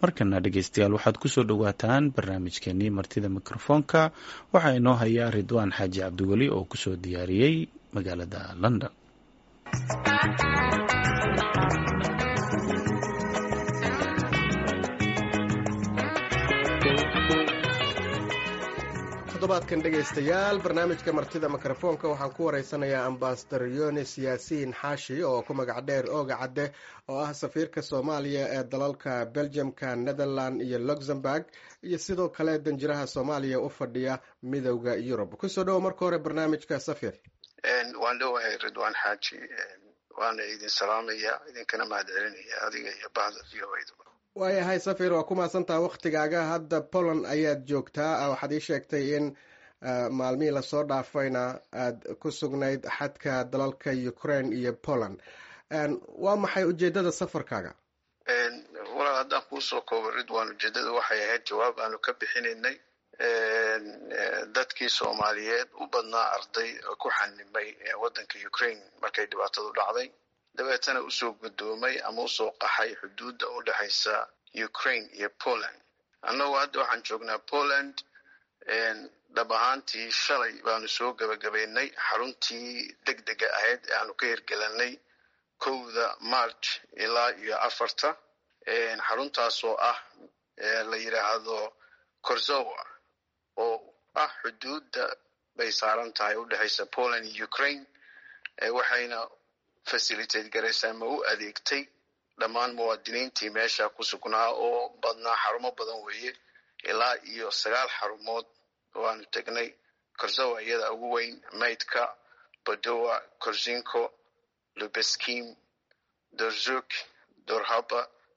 markana dhegeystayaal waxaad kusoo dhowaataan barnaamijkeenii martida mikrofoonka waxaa inoo hayaa ridwaan xaaji cabdiweli oo kusoo diyaariyey magaalada london todobaadkan dhegaystayaal barnaamijka martida mikrofoonka waxaan ku wareysanayaa ambasador yonis yaasiin xaashi oo ku magac dheer ooga cadde oo ah safiirka soomaaliya ee dalalka belgiumka netherland iyo luxemburg iyo sidoo kale danjiraha soomaaliya u fadhiya midowda yurub kusoo dhowo marka hore barnaamijka safir waan dhowahay ridwaan xaaji waana idin salaamaya idinkana mahad celinaya adiga iyo bahda v o a waayahay safir waa ku mahadsantaha waktigaaga hadda poland ayaad joogtaa waxaad ii sheegtay in maalmihii lasoo dhaafayna aad ku sugnayd xadka dalalka ukraine iyo poland waa maxay ujeedada safarkaaga walaal haddaan kuusoo koobo ridwan ujeedada waxay ahayd jawaab aanu ka bixinaynay dadkii soomaaliyeed u badnaa arday oo ku xanimay waddanka ukraine markay dhibaatadu dhacday dabeetana usoo guddoomay ama usoo qaxay xuduudda u dhexaysa ukraine iyo poland annagu hadda waxaan joognaa poland dhab ahaantii shalay baanu soo gebagabaynay xaruntii deg dega ahayd ee aanu ka hirgelanay kowda march ilaa iyo afarta xaruntaasoo ah la yidhaahdo korzowa oo ah xuduudda bay saaran tahay u dhexaysa poland iyo ukraine waxayna facilitate garaysaa ma u adeegtay dhammaan muwaadiniintii meesha ku sugnaa oo badnaa xarumo badan weeye ilaa iyo sagaal xarumood waanu tegnay korzowa iyada ugu weyn maydka bodowa korzinko lubeskim dorzuk dorhaba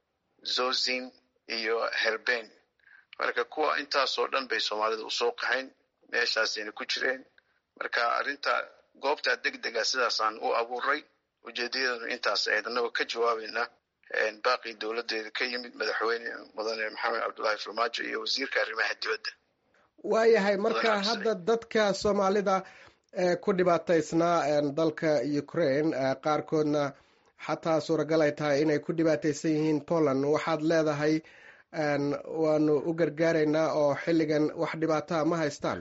zozin iyo herben marka kuwa intaasoo dhan bay soomaalida usoo qaxayn meeshaasayna ku jireen marka arrinta goobtaa deg dega sidaasaan u abuuray ujeedayadanu intaas ahayd annagoo ka jawaabayna baaqii dowladeeda ka yimid madaxweyne mudane maxamed cabdullaahi farmaajo iyo wasiirka arrimaha dibadda waayahay marka hadda dadka soomaalida ku dhibaataysnaa dalka ukraine qaarkoodna xataa suuragal ay tahay inay ku dhibaataysan yihiin poland waxaad leedahay waanu u gargaaraynaa oo xilligan wax dhibaataa ma haystaan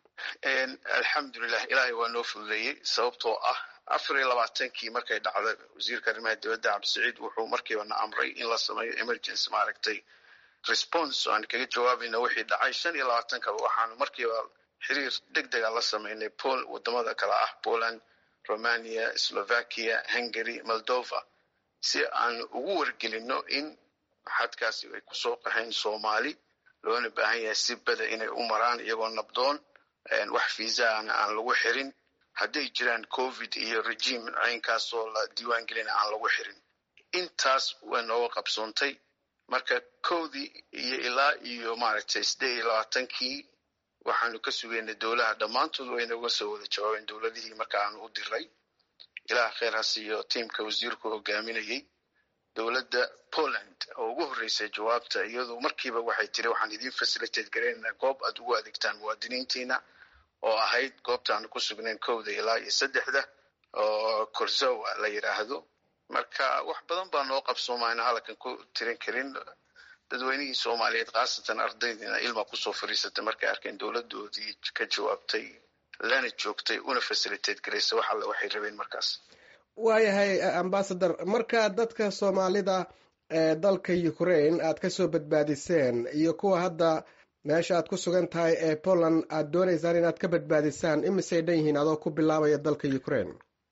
alxamdulilah ilaahay waa noo fududeeyey sababtoo ah afar iyo labaatankii markay dhacda wasiirka arrimaha dibadda cabdisaciid wuxuu markiiba na amray in la sameeyo emergency maaragtay response aan kaga jawaabayna wixii dhacay shan iyo labaatankaba waxaanu markiiba xiriir deg dega la sameynay pol wadamada kale ah poland romania slovakia hungary moldova si aan ugu wargelino in xadkaasi ay kusoo qaxeen soomaali loona baahan yahay si bada inay u maraan iyagoo nabdoon wax fiisaana aan lagu xirin hadday jiraan covid iyo regime caynkaasoo la diiwaan gelina aan lagu xirin intaas way nooga qabsoontay marka kowdii iyo ilaa iyo maaragtay siddeed iyo labaatankii waxaanu ka sugaynay dowlaha dhammaantood way nooga soo wada jawaabeen dowladihii marka aanu u diray ilaah kheer ha siiyo tiimka wasiirku hogaaminayay dowladda poland oo ugu horreysay jawaabta iyadu markiiba waxay tiri waxaan idiin facilitate garaynaynaa goob aad ugu adeegtaan muwaadiniintiina oo ahayd goobtaanu ku sugnayn kowda ilaa iyo saddexda oo korzowa la yidhaahdo marka wax badan baa noo qabsoomayna halkan ku tirin karin dadweynihii soomaaliyeed khaasatan ardaydiina ilma kusoo fariisatay markay arkeen dowladoodii ka jawaabtay lana joogtay una facilitate garaysa wax alle waxay rabeen markaas waayahay ambasador marka dadka soomaalida ee dalka ukraine aad kasoo badbaadiseen iyo kuwa hadda meesha aad ku sugan tahay ee poland aad doonaysaan inaad ka badbaadisaan imisay dhan yihiin adoo ku bilaabaya dalka ukraine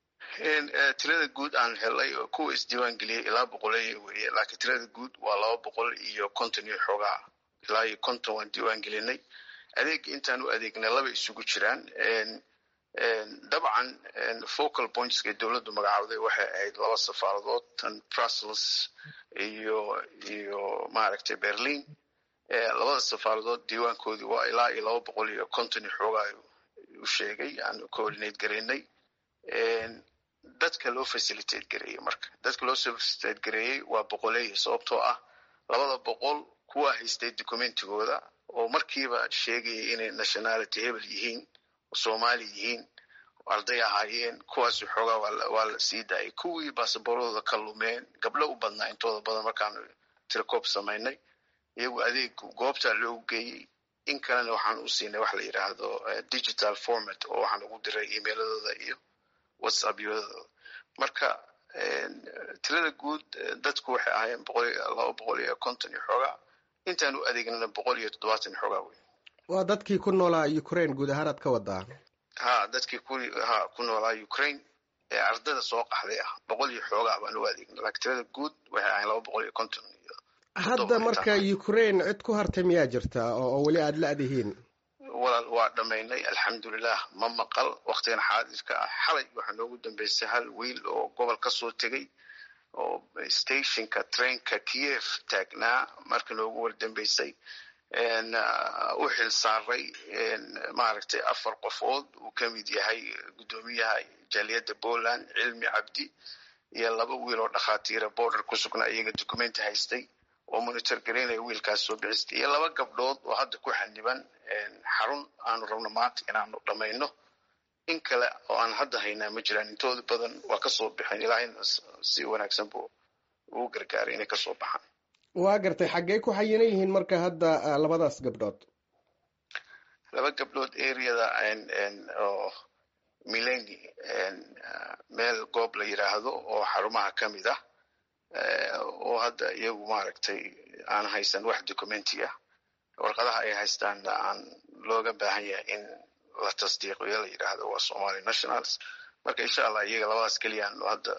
tirada guud aan helay oo kuwa isdiiwaan geliyay ilaa boqoley weye laakiin tirada guud waa laba boqol iyo konton iyo xoogaa ilaa iyo konton waan diiwaan gelinay adeega intaan u adeegnay laba isugu jiraan dabcan focal pointska dowladdu magacawday waxay ahayd laba safaaradood tan brussels iyo iyo maaragtay berlin labada safaaradood diiwaankoodii waa ilaa iyo laba boqol iyo konton iyo xoogaa u sheegay aan coordinate garaynay dadka loo facilitate gareeyey marka dadka loo facilitate gareeyey waa boqoleeya sababtoo ah labada boqol kuwa haystay documentigooda oo markiiba sheegaya inay nationality hebel yihiin soomaali yihiin arday ahaayeen kuwaasi xoogaa waa la sii daayay kuwii baasaboorradooda ka lumeen gabdho u badnaa intooda badan markaanu tirikoob samaynay iyagu adeeg goobtaa loogu geeyey in kalena waxaan u siinay wax la yidhaahdo digital format oo waxaan ugu diray emailadooda iyo whatsappyadooda marka tirada guud dadku waxay ahaayeen boqol iyo laba boqol iyo konton iyo xoogaa intaan u adeegnana boqol iyo toddobaatan iyo xoogaa wey waa dadkii ku noolaa ukraine guud ahaan aad ka wadaa ha dadkii ku ha ku noolaa ukraine ee ardada soo qaxday ah boqol iyo xoogaa baan u adeegna laakiin tirada guud waxay ahayn laba boqol iyo konton iyo hadda marka ukraine cid ku hartay miyaa jirta oo weli aada la-dihiin walaal waa dhammaynay alxamdulilah ma maqal waktigan xaadirka ah xalay waxaa noogu dambeysay hal wiil oo gobol ka soo tegey oo stationka trainka kiev taagnaa marka noogu wardambeysay u xil saaray maaragtay afar qofood uu ka mid yahay guddoomiyaha jaaliyadda poland cilmi cabdi iyo laba wiil oo dhakhaatiira border ku sugnaa iyaga documenti haystay oo monitor garaynaya wiilkaas soo bixistay iyo laba gabdhood oo hadda ku xaniban xarun aanu rabno maanta inaanu dhammayno in kale oo aan hadda haynaa ma jiraan intooda badan waa kasoo baxeen ilaahayna si wanaagsan buu ugu gargaaray inay kasoo baxaan waa gartay xaggee ku xayinan yihiin marka hadda labadaas gabdhood laba gabdhood areada oo mileni meel goob la yidhaahdo oo xarumaha ka mid ah oo hadda iyagu maaragtay aan haysan wax documenti ah warqadaha ay haystaanna aan looga baahan yahay in la tasdiiqiyo la yidhaahdo waa somali nationals marka insha allah iyaga labadaas keliyaan hadda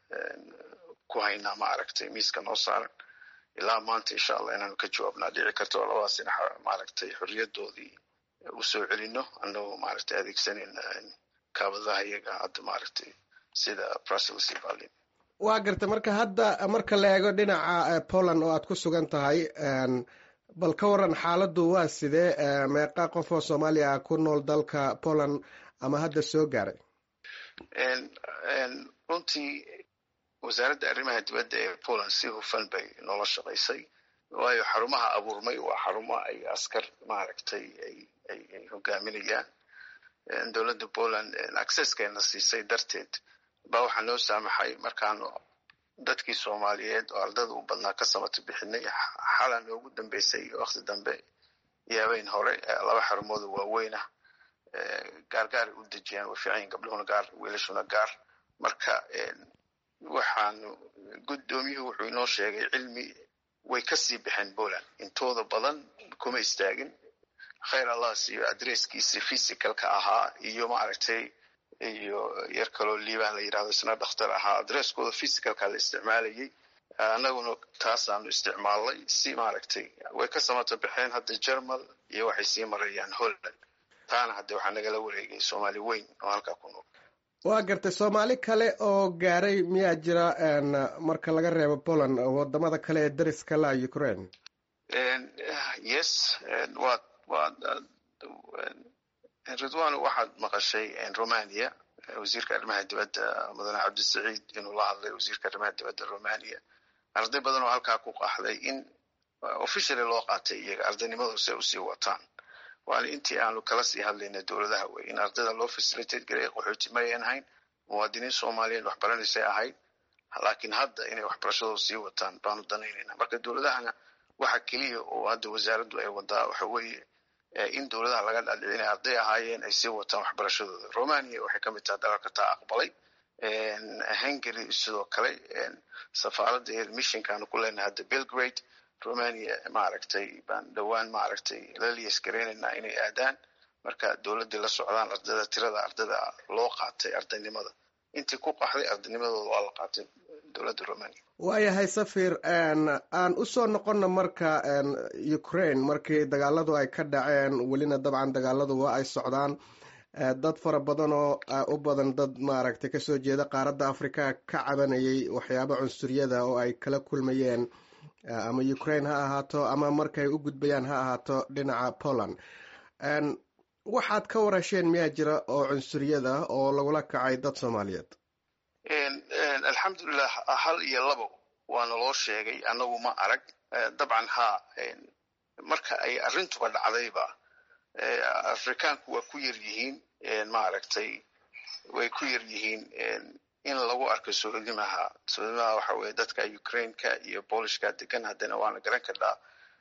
ku haynaa maaragtay miiska noo saaran ilaa maanta insha allah inaanu ka jawaabnaa dhici karto oo labadaas dhinac maaragtay xorriyadoodii usoo celino annagoo maaragtay adeegsanayna kaabadaha iyaga hadda maaragtay sida brussels iyo berlin waa garta marka hadda marka la eego dhinaca poland oo aad ku sugan tahay bal ka waran xaaladdu waa sidee meeqa qof oo soomaaliya ku nool dalka poland ama hadda soo gaaray runtii wasaaradda arrimaha dibadda ee poland si hufan bay noola shaqaysay waayo xarumaha abuurmay waa xarumo ay askar maaragtay ay hogaaminayaan dowladda poland accesskeena siisay darteed baa waxaa noo saamaxay markaanu dadkii soomaaliyeed oo ardada u badnaa ka samata bixinay xala noogu dambeysay wakti dambe yaabeyn hore laba xarumooda waaweynah gaargaaray u dejiyaan way fiican yihin gabdhuhuna gaar wiilashuna gaar marka waxaanu guddoomiyuhu wuxuu inoo sheegay cilmi way kasii baxeen poland intooda badan kuma istaagin khayr allah siiyo adresskiisi physicalka ahaa iyo maaragtay iyo yar kaloo liibaan la yidhahdo isna dhakhtar ahaa adresskooda physicalka la isticmaalayay annaguna taasaanu isticmaalnay si maaragtay way ka samata baxeen hadda jermal iyo waxay sii marayaan holland taana hadde waxaa nagala wareegay soomaali weyn oo halkaa ku nool waa gartay soomaali kale oo gaaray miyaa jira marka laga reebo poland wadamada kale ee dariska la ukraine yes wa wa ridwano waxaad maqashay romania wasiirka arrimaha dibadda mudane cabdisaciid inuu la hadlay wasiirka arrimaha dibadda romania arday badan oo halkaa ku qaxday in officially loo qaatay iyaga ardaynimadu si ay usii wataan waana intii aanu kala sii hadlayna dowladaha wey in ardayda loo facilitate garay qaxooti mayan ahayn muwaadiniin soomaaliyeed waxbaranaysay ahayd laakiin hadda inay waxbarashadooda sii wataan baanu danaynayna marka dowladahana waxa keliya oo hadda wasaaraddu ay wadaa waxa weeye in dowladaha laga dhadhici inay arday ahaayeen ay sii wataan waxbarashadooda romania waxay ka mid tahay dalalka taa aqbalay hungary sidoo kale safaaradda missionkaanu ku leenahay hadda belgrade romania maaragtay baan dhowaan maaragtay la liyas garaynaynaa inay aadaan marka dowladdii la socdaan ardada tirada ardada loo qaatay ardaynimada intii ku qaxday ardaynimadooda waa la qaatay dowladda romania waayahay safir aan usoo noqonna marka ukraine markii dagaaladu ay ka dhaceen welina dabcan dagaaladu waa ay socdaan dad fara badan oo u badan dad maaragtay kasoo jeeda qaaradda africa ka cabanayay waxyaaba cunsuriyada oo ay kala kulmayeen ama ukraine ha ahaato ama markay u gudbayaan ha ahaato dhinaca poland waxaad ka warasheen miyaa jira oo cunsuriyada oo lagula kacay dad soomaaliyeed alxamdulilah hal iyo labo waana loo sheegay annagu ma arag dabcan ha marka ay arrintuba dhacdayba afrikaanku waa ku yar yihiin maaragtay way ku yar yihiin in lagu arko soodimaha soodimaha waxa weye dadka ukraineka iyo boolishka degan haddana waana garan karnaa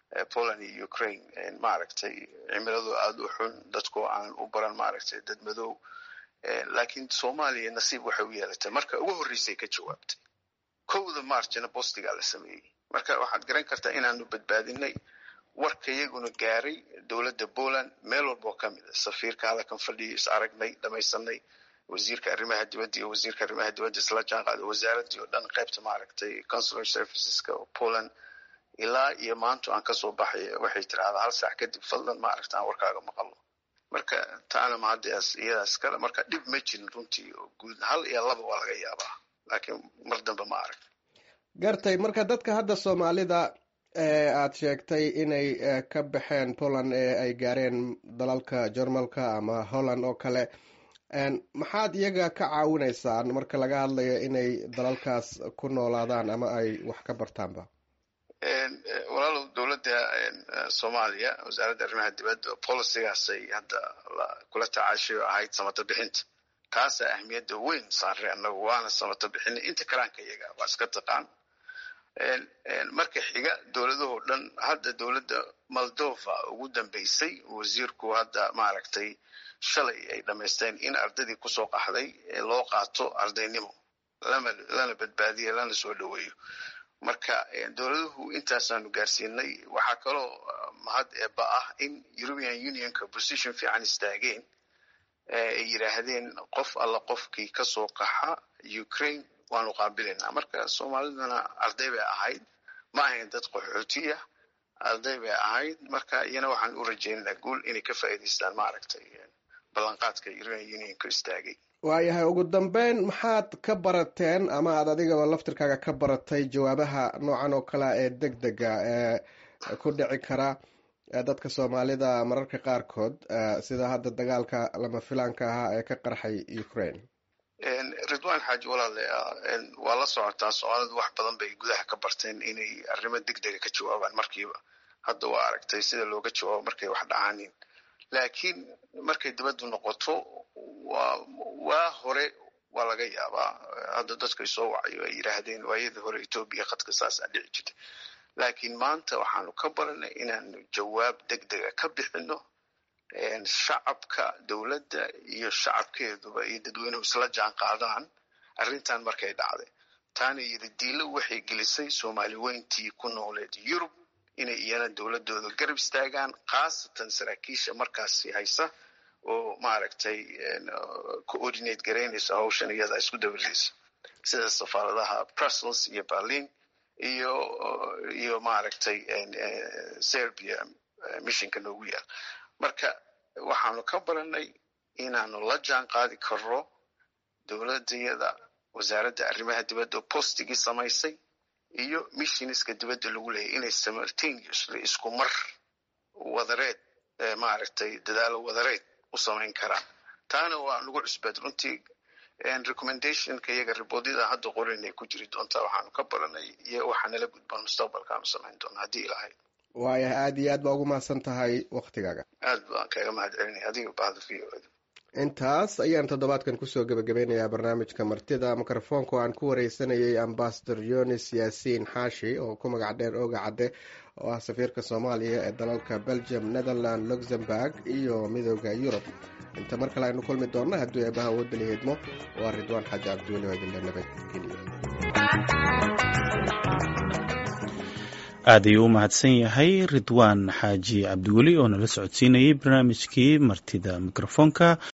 poland iyo ukraine maaragtay cimiladu aada u xun dadkoo aan u baran maaragtay dad madow laakiin soomaaliya nasiib waxay u yeelatay marka ugu horreysay ka jawaabtay kowda marchna bostigaa la sameeyey marka waxaad garan kartaa inaanu badbaadinay warka iyaguna gaaray dowladda poland meel walba oo ka mid a safiirka hadalkan fadhiya is aragnay dhamaysanay wasiirka arrimaha dibadda iyo wasiirka arrimaha dibadda isla jaan qaaday wasaaraddii oo dhan qaybta maaragtay consular serviceska oo poland ilaa iyo maanta aan kasoo baxay waxay tirahdaa hal saac kadib fadlan maaragta aan warkaaga maqalno marka taana mahaddaas iyadaas kale marka dhib ma jirin runtii oo guud hal iyo laba waa laga yaabaa laakiin mar dambe ma arag gartay marka dadka hadda soomaalida ee aad sheegtay inay ka baxeen poland ee ay gaareen dalalka jermalka ama holland oo kale maxaad iyaga ka caawinaysaan marka laga hadlayo inay dalalkaas ku noolaadaan ama ay wax ka bartaanba walaalow dowladda soomaaliya wasaaradda arrimaha dibadda policigaasay hadda kula tacaashay oo ahayd samata bixinta taasaa ahmiyadda weyn saaray annagu waana samata bixinay inta kalaanka iyaga waa iska taqaan marka xiga dowladahoo dhan hadda dowladda moldova ugu dambeysay wasiirku hadda maaragtay shalay ay dhamaysteen in ardaydii kusoo qaxday loo qaato ardaynimo lana badbaadiya lana soo dhoweeyo marka dowladuhu intaasaanu gaarsiinay waxaa kaloo mahad eeba ah in european unionka position fiican istaageen ay yidhaahdeen qof alla qofkii kasoo qaxa ukraine waanu qaabilaynaa marka soomaaliduna arday bay ahayd ma ahayn dad qaxootiya arday bay ahayd marka iyana waxaan u rajaynaynaa guul inay ka faa'iidaystaan maaragtay ballanqaadka european unionka istaagay waayahay ugu dambeyn maxaad ka barateen ama aad adigaba laftirkaaga ka baratay jawaabaha noocan oo kalea ee deg dega ee ku dhici kara dadka soomaalida mararka qaarkood sida hadda dagaalka lama filaanka ahaa ee ka qarxay ukraine ridwan xaaji walaale waa la socotaa soomaalidu wax badan bay gudaha ka barteen inay arrimo deg dega ka jawaabaan markiiba hadda waa aragtay sida looga jawaabo markay wax dhacaanin laakiin markay dibaddu noqoto waa waa hore waa laga yaabaa hadda dadkay soo wacayo ay yidhaahdeen waayadii hore etoobiya khadka saasaa dhici jirtay laakiin maanta waxaanu ka baranay inaanu jawaab deg dega ka bixino shacabka dowladda iyo shacabkeeduba iyo dadweynuhu isla jaan qaadaan arrintan markay dhacday taana yidhi diilo waxay gelisay soomaali weyntii ku nooleed yurub inay iyana dowladooda garab istaagaan khaasatan saraakiisha markaasi haysa oo maaragtay coordinate garaynaysa hawshan iyada isku dabaraysa sida safaaradaha brussels iyo berlin iyo iyo maaragtay serbia missionka noogu yaal marka waxaanu ka baranay inaanu la jaan qaadi karno dowladayada wasaaradda arrimaha dibadda postigii samaysay iyo missioniska dibadda lagu leeyahy inay simultaneously isku mar wadareed maaragtay dadaalo wadareed u samayn karaan taana waa nagu cusbeed runtii recommendationka iyaga riboodyada hadda qorinay ku jiri doontaa waxaanu ka baranay iyo waxaa nala gudbaan mustaqbalkaanu samayn doona haddii ilahay waayahay aada iyo aad baa ugu mahadsan tahay waktigaaga aad baan kaga mahad celinaya adiga bahda v o intaas ayaan toddobaadkan kusoo gebagabeynayaa barnaamijka martida mikrofoonka oo aan ku wareysanayay ambasador yonis yaasiin xaashi oo ku magac dheer ooga cadde oo ah safiirka soomaaliya ee dalalka belgium netherland luxemburg iyo midooda yurub inta mar kale aynu kulmi doonna hadduu eebaha wadali hidmo waa ridwaan xaaji cabdiweli oo idinla nabadgeliyo aad ayuu u mahadsan yahay ridwaan xaaji cabdiweli oo nala socodsiinayay barnaamijkii martida mikrofoonka